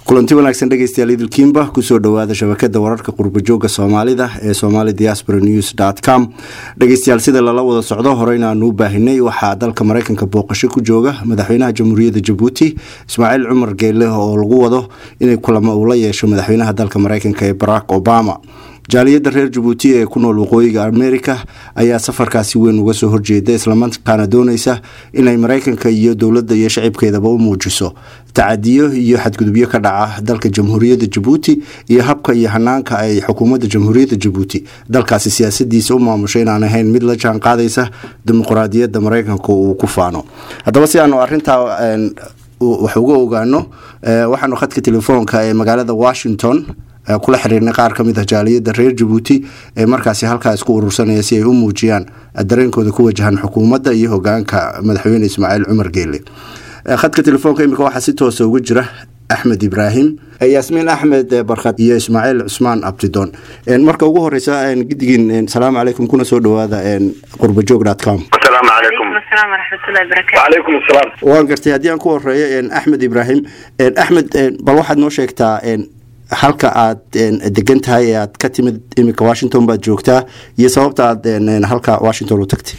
kulanti wanaagsan dhegeystayaal idilkiimba kusoo dhawaada shabakada wararka qurbajooga soomaalida ee somali diaspora news com dhegeystayaal sida lala wada socdo horeyna aanu u baahinay waxaa dalka mareykanka booqasho ku jooga madaxweynaha jamhuuriyadda jabuuti ismaaciil cumar geele oo lagu wado inay kulamo uu la yeesho madaxweynaha dalka mareykanka ee barack obama jaaliyadda reer jabuuti ee ku nool waqooyiga america ayaa safarkaasi weyn uga soo horjeeda islamarkaana dooneysa inay mareykanka iyo dowladda iyo shacibkeedaba u muujiso tacadiyo iyo xadgudubyo ka dhaca dalka jamhuuriyadda jabuuti iyo habka iyo hanaanka ay xukuumadda jamhuuriyadda jabuuti dalkaasi siyaasadiisa u maamusho inaan ahayn mid la jaan qaadaysa dimuqraadiyadda mareykanka uu ku faano haddaba si aanu arintaa wax uga ogaano waxaanu khadka telefoonka ee magaalada washington kula xiriirnay qaar ka mid ah jaaliyadda reer jabuuti ee markaasi halkaa isku urursanaya si ay u muujiyaan dareenkooda ku wajahan xukuumadda iyo hogaanka madaxweyne ismaaciil cumar geele khadka telefoonka imika waxaa si toosa uga jira axmed ibraahim yaasmiin axmed barkad iyo ismaaciil cusmaan abdidoon marka ugu horeysa gidigiin salaamu calaykum kuna soo dhawaada qurbajoog com asalaamu calaykum wacalaykum asalaam waan gartay haddii aan ku horeeyo axmed ibraahim axmed bal waxaad noo sheegtaa halka aad degan tahay ee aad ka timid iminka washington baad joogtaa iyo sababta aad halka washington u tagtay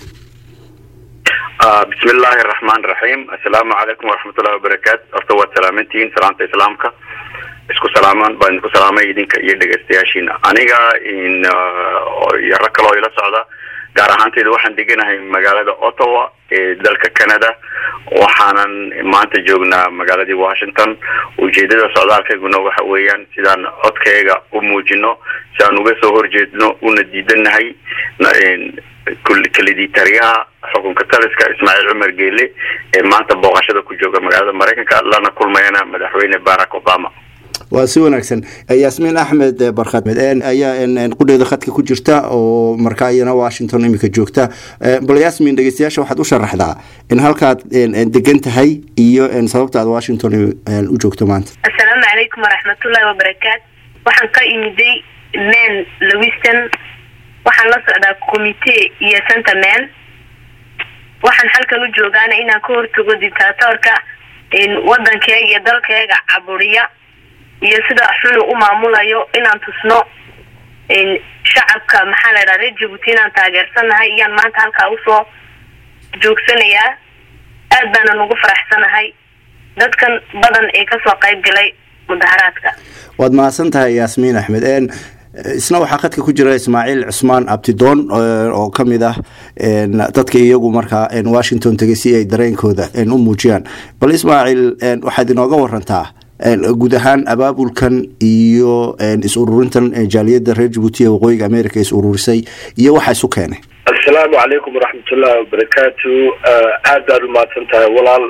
bismi illaahi araxmaan raxiim assalaamu calaykum waraxmatullahi wabarakaatu horta waad salaamantihiin salaanta islaamka isku salaamaan baan idinku salaamay idinka iyo dhegeystayaashiina aniga iyo rag kaloo ila socda gaar ahaanteyda waxaan deganahay magaalada ottawa ee dalka canada waxaanan maanta joognaa magaaladii washington ujeedada socdaalkayguna waxa weeyaan sidaan codkayga u muujino si aan uga soo horjeedno una diidanahay kalidii taliyaha xukunka taliska ismaaciil cumar geele ee maanta booqashada ku jooga magaalada mareykanka lana kulmayana madaxweyne barack obama waa si wanaagsan yaasmiin axmed barkad ayaa qudheeda khadka ku jirta oo markaa iyana washington imika joogta bal yaasmiin dhegeystayaasha waxaad u sharaxdaa in halkaad degan tahay iyo sababta aad washington u joogto maanta assalaamu calaykum waraxmatullahi wabarakaatu waxaan ka imiday man lewiston waxaan la socdaa commitee iyo centerman waxaan halkan u joogaana inaan ka hortago dictaatoorka wadankeega iyo dalkeega caburiya iyo sida xunu u maamulayo inaan tusno shacabka maxaa la idhaha reer jabuuti inaan taageersanahay iyaan maanta halkaa usoo joogsanayaa aad baanan ugu faraxsanahay dadkan badan ee kasoo qayb galay mudaharaadka waad mahadsan tahay yaasmiin axmed isna waxaa khadka ku jira ismaaciil cusmaan abtidoon oo ka mid ah dadka iyagu markaa washington tegay si ay dareenkooda u muujiyaan bal ismaaciil waxaad inooga warantaa guud ahaan abaabulkan iyo is ururintan jaaliyadda reer jabuuti ee waqooyiga america is ururisay iyo waxa isu keenay assalaamu calaykum waraxmatullahi wabarakaatu aad baad umahadsan tahay walaal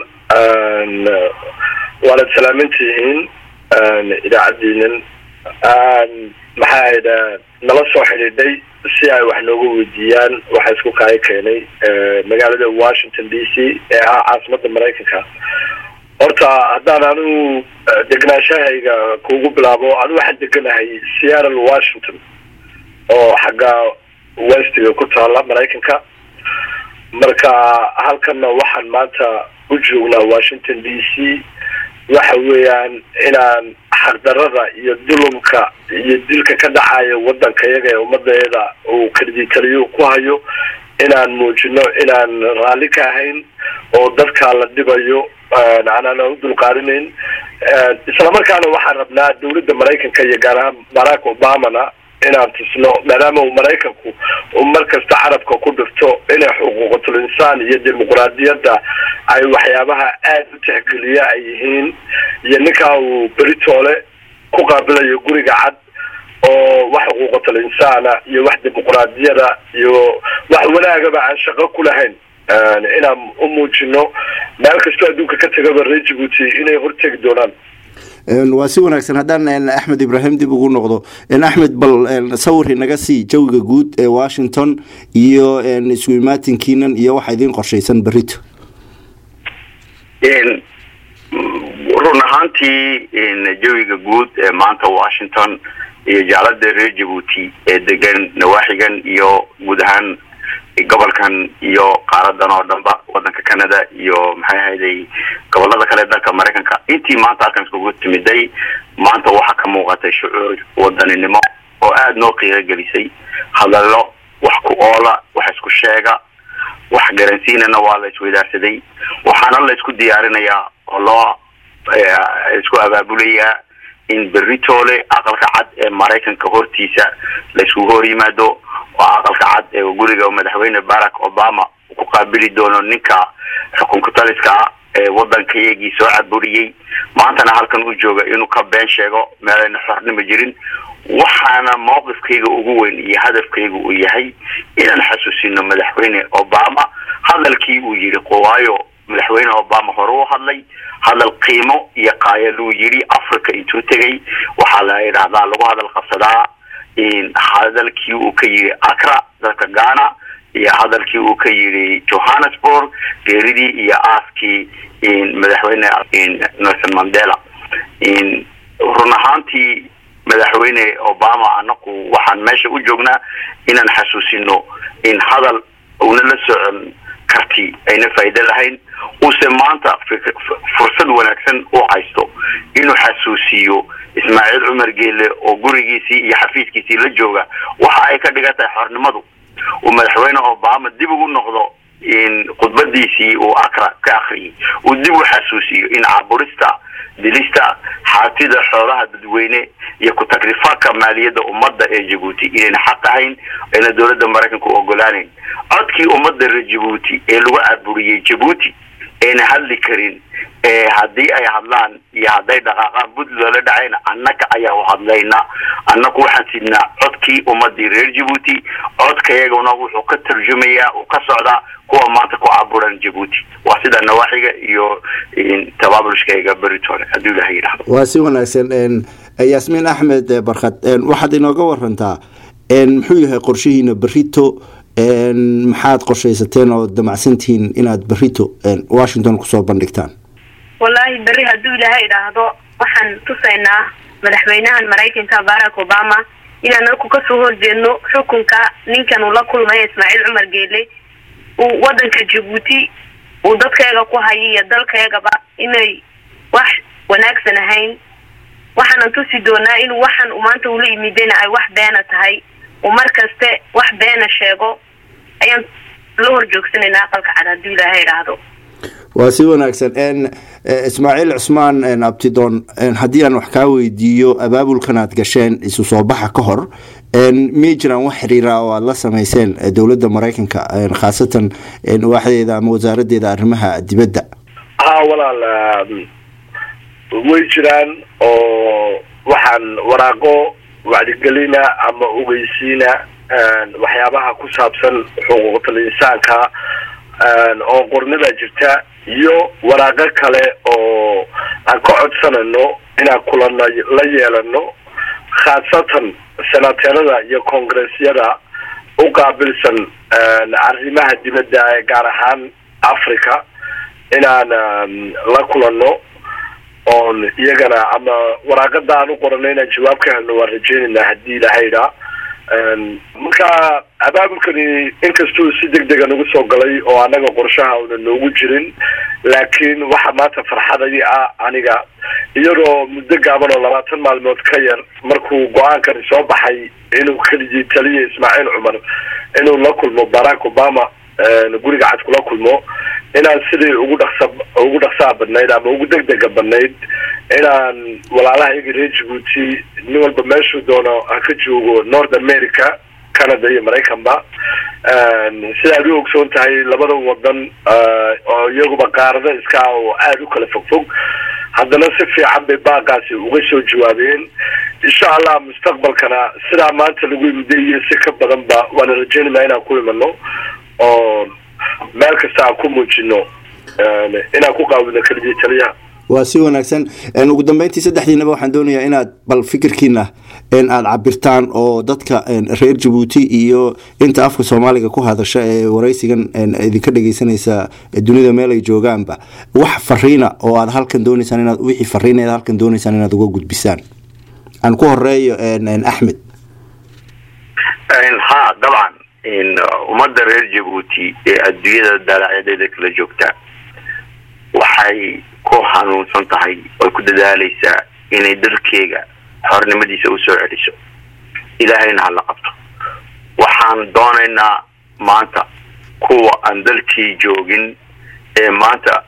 waanad salaaman tihiin idaacaddiinan maxaa idha nala soo xidhiidhay si ay wax nooga weydiiyaan waxa isku kaaga keenay magaalada washington d c ee ah caasimadda maraykanka horta haddaan anigu degnaashahayga kuugu bilaabo anu waxaan deganahay seattle washington oo xagga westiga ku taala maraykanka marka halkanna waxaan maanta u joognaa washington d c waxa weeyaan inaan xaqdarada iyo dulumka iyo dilka ka dhacaya wadankayaga ee ummadeeda uu kaliditaliyo ku hayo inaan muujino inaan raalli ka ahayn oo dadkaa la dhibayo aanaan u dulqaadinayn islamarkaana waxaan rabnaa dawladda maraykanka iyo gaar ahaan barack obamana inaan tusno maadaama uu maraykanku uu mar kasta carabka ku dhifto inay xuquuqatul insaan iyo dimuqraadiyadda ay waxyaabaha aada u tixgeliya ay yihiin iyo ninkaa uu beritoole ku qaabilayo guriga cad oo wax xuquuqatul insaana iyo wax dimuqraadiyada iyo wax wanaagaba aan shaqo ku lahayn inaan u muujino meel kastoo adduunka ka tegaba reer jabuuti inay hortegi doonaan waa si wanaagsan haddaan axmed ibraahim dib ugu noqdo axmed bal sawir inaga sii jawiga guud ee washington iyo isu imaatinkiinan iyo waxa idiin qorshaysan berito run ahaantii jawiga guud ee maanta washington iyo jaalada reer jabuuti ee degan nawaaxigan iyo guud ahaan gobolkan iyo qaaradan oo dhanba wadanka canada iyo maxay ahayday gobolada kale dalka maraykanka intii maanta halkan iskugu timiday maanta waxaa ka muuqatay shucuur wadaninimo oo aada noo qiiro gelisay hadallo wax ku oola wax isku sheega wax garansiinana waa la isweydaarsaday waxaana la isku diyaarinayaa oo loo isku abaabulayaa in beritoole aqalka cad ee maraykanka hortiisa la iskugu hor yimaado oo aqalka cad ee guriga madaxweyne barack obama ku qaabili doono ninka xukunka taliska ah ee wadanka iyagii soo caburiyey maantana halkan u jooga inuu ka been sheego meelayna xornima jirin waxaana mawqifkayga ugu weyn iyo hadafkayga uu yahay inaan xasuusino madaxweyne obama hadalkii uu yidhi waayo madaxweyne obama hore u hadlay hadal qiimo iyo qaayaluu yidhi africa intuu tegay waxaa la yidhahdaa lagu hadal qabsadaa hadalkii uu ka yidhi acra dalka ghana iyo hadalkii uu ka yidhi johannesburg geeridii iyo aaskii madaxweyne nelson mandela run ahaantii madaxweyne obama anaku waxaan meesha u joognaa inaan xasuusino in hadal una la socon karti ayna faa'iido lahayn uuse maanta fursad wanaagsan u haysto inuu xasuusiyo ismaaciil cumar geele oo gurigiisii iyo xafiiskiisii la jooga waxa ay ka dhigan tahay xornimadu uu madaxweyne obama dib ugu noqdo in khudbadiisii uu acra ka akriyay uu dib u xasuusiyo in caburista dilista xaatida xoolaha dadweyne iyo ku-tagrifalka maaliyadda ummadda ee jabuuti inayna xaq ahayn ayna dowladda maraykanka u ogolaanayn codkii ummadda reer jabuuti ee lagu caburiyey jabuuti ayna hadli karin ee haddii ay hadlaan iyo hadday dhaqaaqaan bud loola dhacayna annaga ayaa u hadlayna annagu waxaan sidnaa codkii ummadii reer jabuuti codkayaguna wuxuu ka tarjumayaa uu ka socdaa kuwa maanta ku caburan jabuuti waa sida nawaaxiga iyo tabaabulshkayga beritole hadduu ilaha yidhahdo waa si wanaagsan yaasmiin axmed barkad waxaad inooga warantaa muxuu yahay qorshihiina berito maxaad qorshaysateen oo damacsantihiin inaad berito washington kusoo bandhigtaan wallaahi berri hadduu ilaahay idhaahdo waxaan tusaynaa madaxweynahan maraykanka barack obama inaan anaku kasoo horjeedno xukunka ninkan uu la kulmaya ismaaciil cumar geele uu wadanka jabuuti uu dadkeega ku hayo iyo dalkeegaba inay wax wanaagsan ahayn waxaanan tusi doonaa inuu waxaan uu maanta ula yimidena ay wax beena tahay uu mar kaste wax beena sheego ayaan la horjoogsanaynaa aqalka cad hadduu ilaahay idhaahdo waa si wanaagsan ismaaciil cusmaan abtidoon haddii aan wax kaa weydiiyo abaabulkan aad gasheen isu soo baxa ka hor miyay jiraan wax xiriira oo aada la sameyseen dowladda maraykanka khaasatan waaxdeeda ama wasaaradeeda arrimaha dibadda ha walaal way jiraan oo waxaan waraaqo wacdigelina ama ogeysiina waxyaabaha ku saabsan xuquuqul insaanka oo qornada jirta iyo waraaqo kale oo aan ka codsanayno inaan kulana la yeelano khaasatan senateerada iyo koongressyada u qaabilsan arrimaha dibadda ee gaar ahaan africa inaan la kulano oon iyagana ama waraaqada aan u qorano inaan jawaab ka helno waan rajeynayna haddii ilahayda marka abaabulkani inkastuu si deg dega nagu soo galay oo annaga qorshaha una noogu jirin laakiin waxa maanta farxadai ah aniga iyadoo muddo gaaban oo labaatan maalmood ka yar markuu go-aankani soo baxay inuu keligii taliya ismaaciil cumar inuu la kulmo barack obama guriga cad kula kulmo inaan sidii ugu dhaqsa ugu dhaqsaha badnayd ama ugu deg dega badnayd inaan walaalaha iyaga reer jabuuti nin walba meeshuu doono ha ka joogo north america canada iyo maraykanba sidaad u ogsoon tahay labada wadan oo iyaguba qaarada iska ah oo aada u kala fogfog haddana si fiican bay baaqaasi uga soo jawaabeen insha allah mustaqbalkana sidaa maanta lagu imiday iyo si ka badanba waana rajeynayna inaan ku imano oo meel kasta aan ku muujino inaan ku qaawino keligii taliyaha waa si wanaagsan ugu dambeyntii saddexdiinaba waxaan doonayaa inaad bal fikirkiina aada cabirtaan oo dadka reer jabuuti iyo inta afka soomaaliga ku hadasha ee waraysigan idinka dhegeysanaysa dunida meel ay joogaanba wax fariina oo aad halkan dooneysaan inaad wixii fariina aad halkan dooneysaan inaad uga gudbisaan aan ku horeeyo axmed ha dabcan ummadda reer jabuuti ee adduunyada daalacyadeeda kala joogta waxay ku hanuunsan tahay oy ku dadaalaysaa inay dalkeega xornimadiisa usoo celiso ilaahayna hala qabto waxaan doonaynaa maanta kuwa aan dalkii joogin ee maanta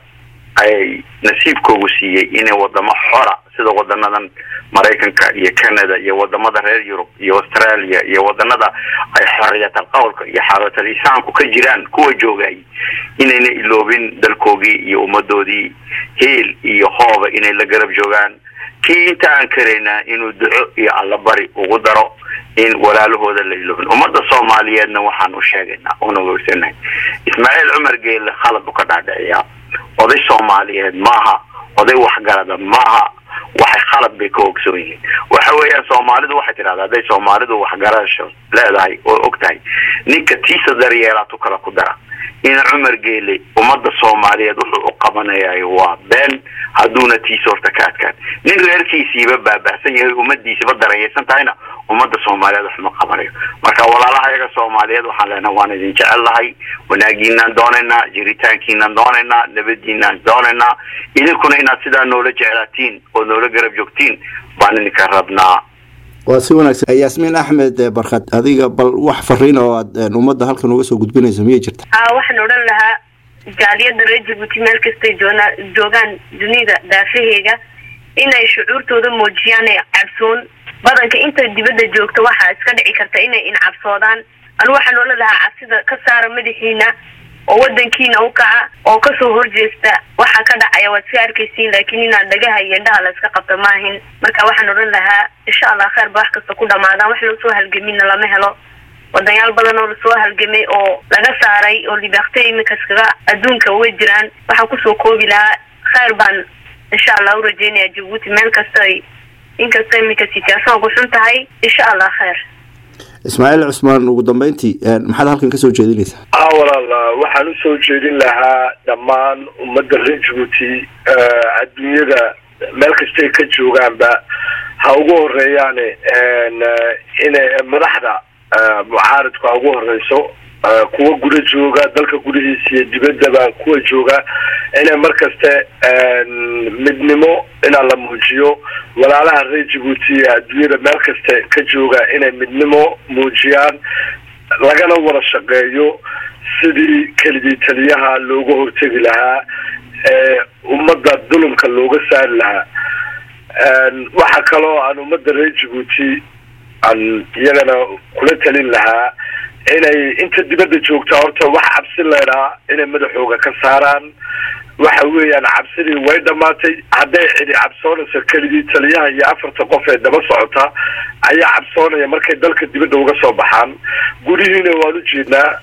ay nasiibkoogu siiyey inay wadamo xora sida wadanadan maraykanka iyo canada iyo wadamada reer yurub iyo australia iyo wadanada ay xoriyatal qowlka iyo xaaratal isaanku ka jiraan kuwa joogay inayna iloobin dalkoogii iyo ummadoodii heel iyo hooba inay la garab joogaan kii inta aan karaynaa inuu duco iyo allabari ugu daro in walaalahooda la iloobin ummadda soomaaliyeedna waxaan u sheegaynaa una wersanahay ismaaciil cumar geelle khalad u ka dhaadhiciyaa oday soomaaliyeed maaha oday waxgarada maaha waxay khalad bay ka ogsoon yihiin waxa weeyaan soomaalidu waxay tidhahdaa hadday soomaalidu waxgarasho leedahay oo og tahay ninka tiisa daryeelaatu kala ku dara in cumar geele ummadda soomaaliyeed wuxuu u qabanayay waa been hadduuna tiisa horta ka adkaan nin reerkiisiiba baabahsan yahay ummadiisiba darayeysan tahayna ummadda soomaaliyeed wax ma qabanayo marka walaalaha yaga soomaaliyeed waxaan leenaha waan idin jecel lahay wanaagiinaan doonaynaa jiritaankiinaan doonaynaa nabadiinaan doonaynaa idinkuna inaad sidaa noola jeclaatiin oo noola garab joogtiin baan idinka rabnaa waa si wanaagsan yaasmiin axmed barkad adiga bal wax fariin oo aad ummadda halkan uga soo gudbinayso miyay jirta a waxaan odhan lahaa jaaliyadda reer jabuuti meel kastay joona joogaan dunida daafaheega inay shucuurtooda muujiyaan ee cabsoon badanka inta dibadda joogta waxaa iska dhici karta inay incabsoodaan anu waxaan odhan lahaa cabsida ka saara madaxiina oo wadankiina u kaca oo kasoo horjeesta waxaa ka dhacaya waad iska arkaysiin laakiin inaad dhagaha iyo indhaha la iska qabto maahin marka waxaan odhan lahaa insha allah kheer ba wax kasta ku dhamaadaan wax lasoo halgamina lama helo wadayaal badan oo lasoo halgamay oo laga saaray oo libaaqtay iminka iskaga adduunka uga jiraan waxaan kusoo koobi lahaa kheyr baan insha allah u rajeynaya jabuuti meel kasta ay inkasta iminka sitaasan ugu xun tahay insha allah kheyr ismaaciil cusmaan ugu dambeyntii maxaad halkan kasoo jeedinaysaa a walaal waxaan usoo jeedin lahaa dhammaan ummadda reer jabuuti adduunyada meel kastay ka joogaanba ha ugu horeeyaane inay madaxda mucaaridku ha ugu horeyso kuwa guda jooga dalka gudihiisa iyo dibaddaba kuwa jooga inay mar kaste midnimo inaa la muujiyo walaalaha reer jabuuti ee adduunyada meel kaste ka jooga inay midnimo muujiyaan lagana wada shaqeeyo sidii keligii taliyaha looga hortegi lahaa ee ummadda dulumka looga saari lahaa waxaa kaloo aan ummadda reer jabuuti aan iyagana kula talin lahaa inay inta dibadda joogta horta wax cabsi leedhaa inay madaxooga ka saaraan waxa weeyaan cabsidii way dhamaatay hadday cidi cabsoonayso keligii taliyaha iyo afarta qof ee daba socota ayaa cabsoonaya markay dalka dibadda uga soo baxaan gudihiina waan u jeednaa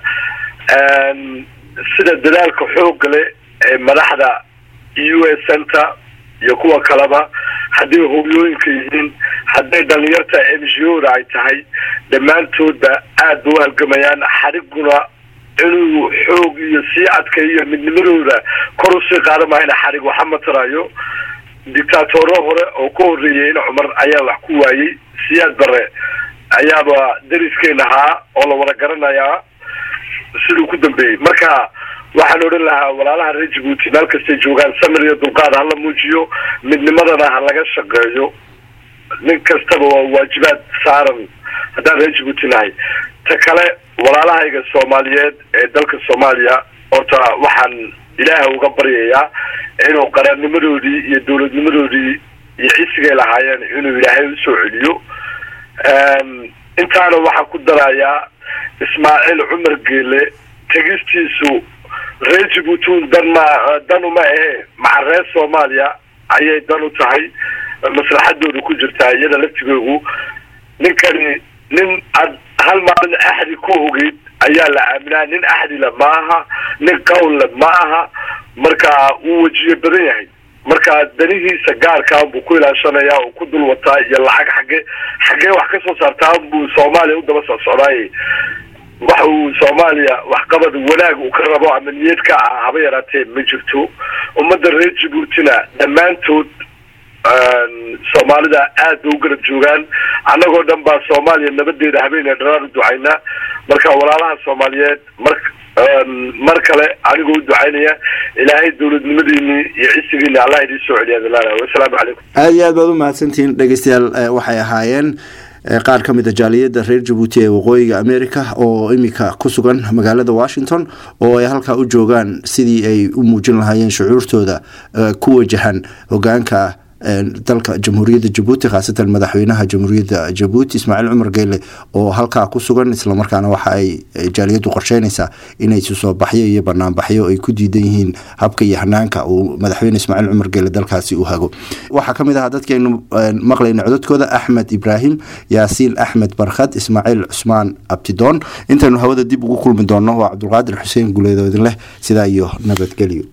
sida dadaalka xoogga leh ee madaxda u s center iyo kuwa kaleba hadday hooyooyinka yihiin hadday dhalinyarta m g o da ay tahay dhammaantoodba aad ba u halgamayaan xariguna inuu xoog iyo sii adkayo midnimadooda kor usii qaada mahayna xarig waxa matarayo dictaatoro hore oo ka horreeyay in cumar ayaa wax ku waayey siyaad bare ayaaba dariskeena ahaa oo la wada garanayaa siduu ku dambeeyey marka waxaan odhan lahaa walaalaha reer jabuuti meel kastay joogaan samir iyo dulqaad hala muujiyo midnimadana ha laga shaqeeyo nin kastaba waa waajibaad saaran haddaan reer jabuuti nahay ta kale walaalahayga soomaaliyeed ee dalka soomaaliya horta waxaan ilaaha uga baryayaa inuu qarannimadoodii iyo dowladnimadoodii iyo cisigay lahaayeen inuu ilaahay usoo celiyo intaana waxaan ku darayaa ismaaciil cumar geele tegistiisu reer jabuuti dan ma dan uma ahe maca reer soomaaliya ayay dan u tahay maslaxadooda ku jirtaa iyada laftigoogu ninkani nin ad hal maalin axdi ku ogeyd ayaa la aaminaa nin axdila ma aha nin qawlle ma aha marka wuu wejiye badan yahay marka danihiisa gaarkaa buu ku ilaashanayaa uu ku dul wataa iyo lacag xagge xaggee wax ka soo saartaa buu soomaaliya u daba soo socdaayey waxa uu soomaaliya waxqabad wanaag uu ka rabo ama niyad ka ah haba yaraatee ma jirto ummadda reer jabuutina dhammaantood soomaalida aad bay u garab joogaan annagoo dhan baa soomaaliya nabadeeda habeene dharaar u ducayna marka walaalaha soomaaliyeed mar mar kale anigoo u ducaynaya ilaahay dowladnimadiini iyo cisigiini allah idiin soo celiya adalaala wasalaamu calaykum aada iyo aad baad u mahadsantihiin dhegeystayaal waxay ahaayeen qaar ka mid a jaaliyadda reer jabuuti ee waqooyiga america oo imika ku sugan magaalada washington oo ay halkaa u joogaan sidii ay u muujin lahaayeen shucuurtooda ku wajahan hogaanka dalka jamhuuriyadda jabuuti khaasatan madaxweynaha jamhuuriyadda jabuuti ismaaciil cumar geyle oo halkaa ku sugan islamarkaana waxa ay jaaliyaddu qorsheynaysaa inay isu soo baxyo iyo banaanbaxyo ay ku diidan yihiin habka iyo hanaanka uu madaxweyne ismaaciil cumar geyle dalkaasi u hago waxaa kamid ahaa dadkaynu maqlayna cododkooda axmed ibraahim yaasiin axmed barkhad ismaaciil cusmaan abtidoon intaynu hawada dib ugu kulmi doonno waa cabdulqaadir xuseen guleedo idin leh sidaa iyo nabadgelyo